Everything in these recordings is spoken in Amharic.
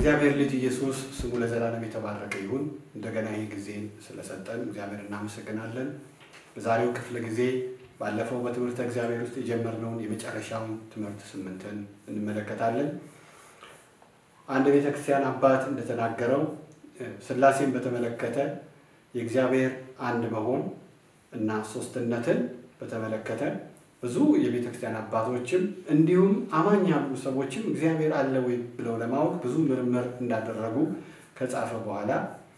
የእግዚአብሔር ልጅ ኢየሱስ ስሙ ለዘላለም የተባረከ ይሁን። እንደገና ይህ ጊዜ ስለሰጠን እግዚአብሔር እናመሰግናለን። በዛሬው ክፍለ ጊዜ ባለፈው በትምህርተ እግዚአብሔር ውስጥ የጀመርነውን የመጨረሻውን ትምህርት ስምንትን እንመለከታለን። አንድ ቤተ ክርስቲያን አባት እንደተናገረው ሥላሴን በተመለከተ የእግዚአብሔር አንድ መሆን እና ሶስትነትን በተመለከተ ብዙ የቤተ ክርስቲያን አባቶችም እንዲሁም አማኝ ያሉ ሰዎችም እግዚአብሔር አለ ወይ ብለው ለማወቅ ብዙ ምርምር እንዳደረጉ ከጻፈ በኋላ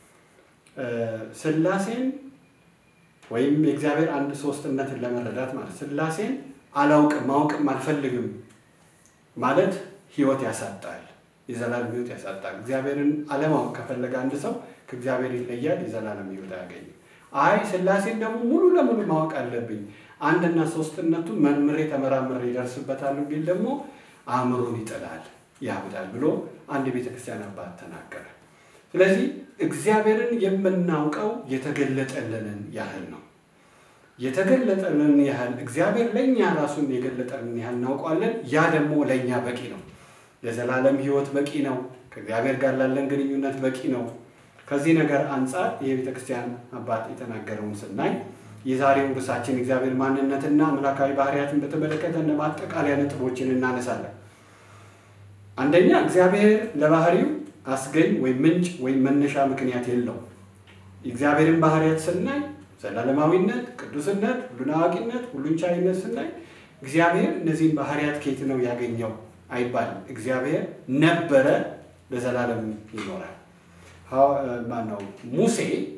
ሥላሴን ወይም የእግዚአብሔር አንድ ሶስትነትን ለመረዳት ማለት ሥላሴን አላውቅም ማወቅም አልፈልግም ማለት ሕይወት ያሳጣል፣ የዘላለም ሕይወት ያሳጣል። እግዚአብሔርን አለማወቅ ከፈለገ አንድ ሰው ከእግዚአብሔር ይለያል፣ የዘላለም ሕይወት አያገኝም። አይ ሥላሴን ደግሞ ሙሉ ለሙሉ ማወቅ አለብኝ አንድና ሶስትነቱን መርምሬ ተመራምሬ ይደርስበታል ቢል ደግሞ አእምሮን ይጥላል፣ ያብዳል ብሎ አንድ የቤተ ክርስቲያን አባት ተናገረ። ስለዚህ እግዚአብሔርን የምናውቀው የተገለጠልንን ያህል ነው። የተገለጠልንን ያህል እግዚአብሔር ለእኛ ራሱን የገለጠልን ያህል እናውቀዋለን። ያ ደግሞ ለእኛ በቂ ነው። የዘላለም ሕይወት በቂ ነው። ከእግዚአብሔር ጋር ላለን ግንኙነት በቂ ነው። ከዚህ ነገር አንጻር የቤተ ክርስቲያን አባት የተናገረውን ስናይ የዛሬው ርዕሳችን እግዚአብሔር ማንነትና አምላካዊ ባህሪያትን በተመለከተ እንደ ማጠቃለያ ነጥቦችን እናነሳለን። አንደኛ እግዚአብሔር ለባህሪው አስገኝ ወይም ምንጭ ወይም መነሻ ምክንያት የለውም። የእግዚአብሔርን ባህሪያት ስናይ ዘላለማዊነት፣ ቅዱስነት፣ ሁሉን አዋቂነት፣ ሁሉን ቻይነት ስናይ እግዚአብሔር እነዚህን ባህሪያት ከየት ነው ያገኘው አይባልም። እግዚአብሔር ነበረ፣ ለዘላለም ይኖራል። ማነው ሙሴ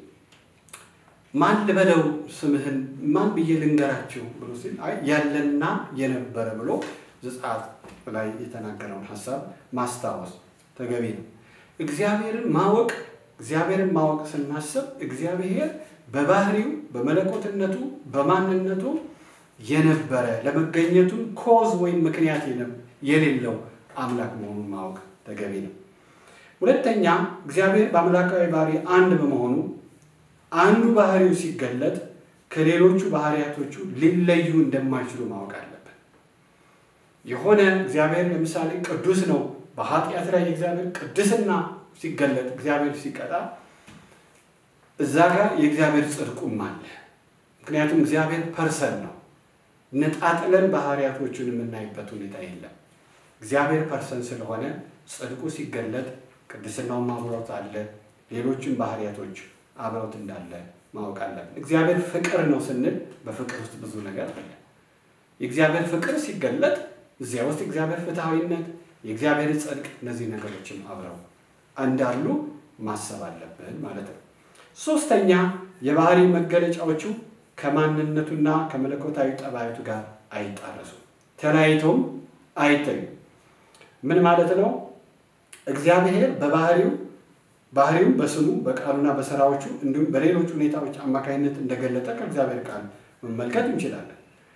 ማን ልበለው ስምህን ማን ብዬ ልንገራችሁ ብሎ ሲል ያለና የነበረ ብሎ ዘጸአት ላይ የተናገረውን ሀሳብ ማስታወስ ተገቢ ነው። እግዚአብሔርን ማወቅ እግዚአብሔርን ማወቅ ስናስብ እግዚአብሔር በባህሪው በመለኮትነቱ በማንነቱ የነበረ ለመገኘቱ ኮዝ ወይም ምክንያት የሌለው አምላክ መሆኑን ማወቅ ተገቢ ነው። ሁለተኛ እግዚአብሔር በአምላካዊ ባህሪ አንድ በመሆኑ አንዱ ባህሪው ሲገለጥ ከሌሎቹ ባህሪያቶቹ ሊለዩ እንደማይችሉ ማወቅ አለብን። የሆነ እግዚአብሔር ለምሳሌ ቅዱስ ነው። በኃጢአት ላይ የእግዚአብሔር ቅድስና ሲገለጥ እግዚአብሔር ሲቀጣ እዛ ጋር የእግዚአብሔር ጽድቁም አለ። ምክንያቱም እግዚአብሔር ፐርሰን ነው። ነጣጥለን ባህሪያቶቹን የምናይበት ሁኔታ የለም። እግዚአብሔር ፐርሰን ስለሆነ ጽድቁ ሲገለጥ ቅድስናውም አብሮት አለ። ሌሎችም ባህሪያቶች አብረውት እንዳለ ማወቅ አለብን። እግዚአብሔር ፍቅር ነው ስንል በፍቅር ውስጥ ብዙ ነገር አለ። የእግዚአብሔር ፍቅር ሲገለጥ እዚያ ውስጥ የእግዚአብሔር ፍትሐዊነት፣ የእግዚአብሔር ጽድቅ፣ እነዚህ ነገሮችም አብረው እንዳሉ ማሰብ አለብን ማለት ነው። ሶስተኛ የባህሪ መገለጫዎቹ ከማንነቱና ከመለኮታዊ ጠባያቱ ጋር አይጣረሱም፣ ተለያይተውም አይተኙም። ምን ማለት ነው? እግዚአብሔር በባህሪው ባህሪው በስሙ በቃሉና በስራዎቹ እንዲሁም በሌሎች ሁኔታዎች አማካኝነት እንደገለጠ ከእግዚአብሔር ቃል መመልከት እንችላለን።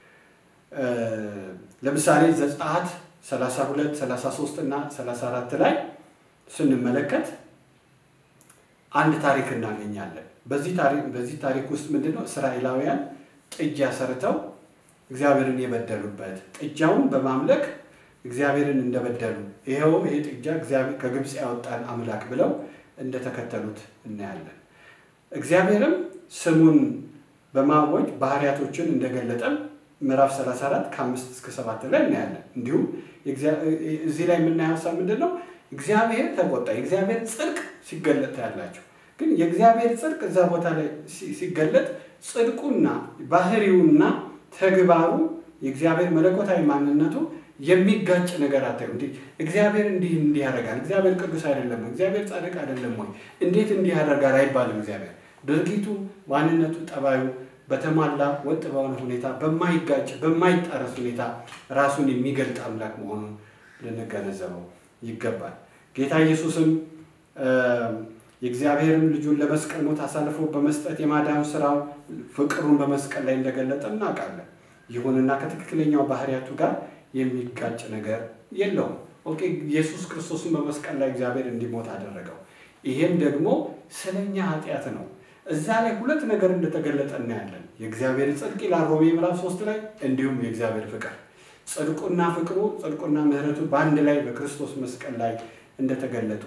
ለምሳሌ ዘጸአት 32፣ 33 እና 34 ላይ ስንመለከት አንድ ታሪክ እናገኛለን። በዚህ ታሪክ ውስጥ ምንድነው እስራኤላውያን ጥጃ ሰርተው እግዚአብሔርን የበደሉበት ጥጃውን በማምለክ እግዚአብሔርን እንደበደሉ ይኸው ይሄ ጥጃ ከግብፅ ያወጣን አምላክ ብለው እንደተከተሉት እናያለን። እግዚአብሔርም ስሙን በማወጅ ባህሪያቶችን እንደገለጠም ምዕራፍ 34 ከአምስት እስከ ሰባት ላይ እናያለን። እንዲሁም እዚህ ላይ የምናየው ሀሳብ ምንድን ነው? እግዚአብሔር ተቆጣ። የእግዚአብሔር ጽድቅ ሲገለጥ ያላቸው ግን የእግዚአብሔር ጽድቅ እዛ ቦታ ላይ ሲገለጥ ጽድቁና ባህሪውና ተግባሩ የእግዚአብሔር መለኮታዊ ማንነቱ የሚጋጭ ነገር አታዩ። እንዴ እግዚአብሔር እንዲህ እንዲህ ያደርጋል፣ እግዚአብሔር ቅዱስ አይደለም ወይ? እግዚአብሔር ጻድቅ አይደለም ወይ? እንዴት እንዲህ ያደርጋል አይባልም። እግዚአብሔር ድርጊቱ፣ ማንነቱ፣ ጠባዩ በተሟላ ወጥ በሆነ ሁኔታ በማይጋጭ በማይጣረስ ሁኔታ ራሱን የሚገልጥ አምላክ መሆኑን ልንገነዘበው ይገባል። ጌታ ኢየሱስም የእግዚአብሔርም ልጁን ለመስቀል ሞት አሳልፎ በመስጠት የማዳን ስራው ፍቅሩን በመስቀል ላይ እንደገለጠ እናውቃለን። ይሁንና ከትክክለኛው ባህሪያቱ ጋር የሚጋጭ ነገር የለውም። ኦኬ ኢየሱስ ክርስቶስን በመስቀል ላይ እግዚአብሔር እንዲሞት አደረገው። ይሄም ደግሞ ስለኛ ኃጢአት ነው። እዛ ላይ ሁለት ነገር እንደተገለጠ እናያለን። የእግዚአብሔር ጽድቅ ይላል ሮሜ ምዕራፍ ሶስት ላይ እንዲሁም የእግዚአብሔር ፍቅር ጽድቁና ፍቅሩ ጽድቁና ምሕረቱ በአንድ ላይ በክርስቶስ መስቀል ላይ እንደተገለጡ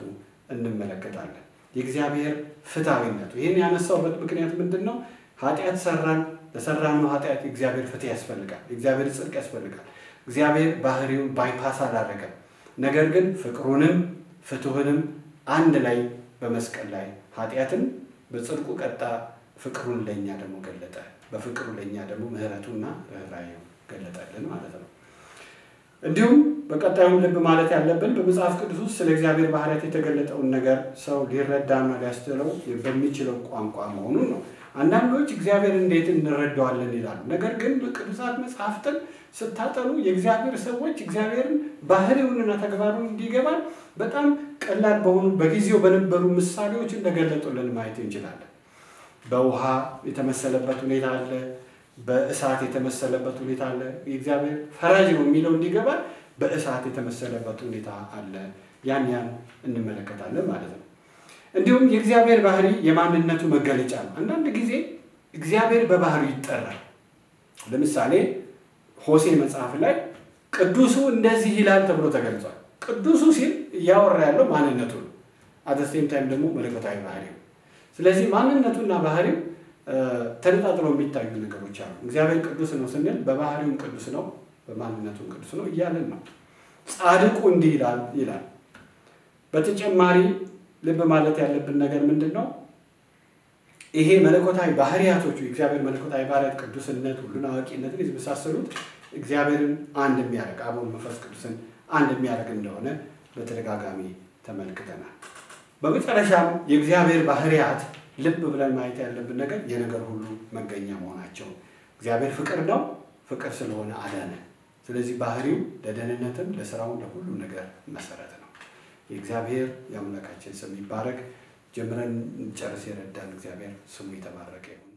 እንመለከታለን። የእግዚአብሔር ፍትሐዊነቱ ይህን ያነሳውበት ምክንያት ምንድን ነው? ኃጢአት ሰራን። ለሰራነው ኃጢአት የእግዚአብሔር ፍትህ ያስፈልጋል። የእግዚአብሔር ጽድቅ ያስፈልጋል። እግዚአብሔር ባህሪውን ባይፓስ አላደረገም። ነገር ግን ፍቅሩንም ፍትሁንም አንድ ላይ በመስቀል ላይ ኃጢአትን በጽድቁ ቀጣ፣ ፍቅሩን ለእኛ ደግሞ ገለጠ። በፍቅሩ ለእኛ ደግሞ ምሕረቱና ርኅራኄው ገለጠልን ማለት ነው። እንዲሁም በቀጣዩም ልብ ማለት ያለብን በመጽሐፍ ቅዱስ ውስጥ ስለ እግዚአብሔር ባህሪያት የተገለጠውን ነገር ሰው ሊረዳና ሊያስተውለው በሚችለው ቋንቋ መሆኑን ነው። አንዳንዶች እግዚአብሔር እንዴት እንረዳዋለን ይላሉ። ነገር ግን ቅዱሳት መጽሐፍትን ስታጠኑ የእግዚአብሔር ሰዎች እግዚአብሔርን ባህሪውንና ተግባሩን እንዲገባን በጣም ቀላል በሆኑ በጊዜው በነበሩ ምሳሌዎች እንደገለጡልን ማየት እንችላለን። በውሃ የተመሰለበት ሁኔታ አለ። በእሳት የተመሰለበት ሁኔታ አለ። የእግዚአብሔር ፈራጅ ነው የሚለው እንዲገባ በእሳት የተመሰለበት ሁኔታ አለ። ያን ያን እንመለከታለን ማለት ነው። እንዲሁም የእግዚአብሔር ባህሪ የማንነቱ መገለጫ ነው። አንዳንድ ጊዜ እግዚአብሔር በባህሪው ይጠራል። ለምሳሌ ሆሴ መጽሐፍ ላይ ቅዱሱ እንደዚህ ይላል ተብሎ ተገልጿል። ቅዱሱ ሲል እያወራ ያለው ማንነቱ ነው። አተሴም ታይም ደግሞ መለኮታዊ ባህሪው። ስለዚህ ማንነቱና ባህሪው ተነጣጥለው የሚታዩ ነገሮች አሉ። እግዚአብሔር ቅዱስ ነው ስንል በባህሪውም ቅዱስ ነው፣ በማንነቱም ቅዱስ ነው እያለን ነው። ጻድቁ እንዲህ ይላል ይላል። በተጨማሪ ልብ ማለት ያለብን ነገር ምንድን ነው? ይሄ መለኮታዊ ባህሪያቶቹ የእግዚአብሔር መለኮታዊ ባህሪያት ቅዱስነት፣ ሁሉን አዋቂነትን የመሳሰሉት እግዚአብሔርን አንድ የሚያደርግ አቡን መንፈስ ቅዱስን አንድ የሚያደርግ እንደሆነ በተደጋጋሚ ተመልክተናል። በመጨረሻም የእግዚአብሔር ባህሪያት ልብ ብለን ማየት ያለብን ነገር የነገር ሁሉ መገኛ መሆናቸው። እግዚአብሔር ፍቅር ነው። ፍቅር ስለሆነ አዳነ። ስለዚህ ባህሪው ለደህንነትም፣ ለስራውም፣ ለሁሉም ነገር መሰረት ነው። የእግዚአብሔር የአምላካችን ስም ይባረክ። ጀምረን ጨርስ የረዳን እግዚአብሔር ስሙ የተባረከ ይሁን።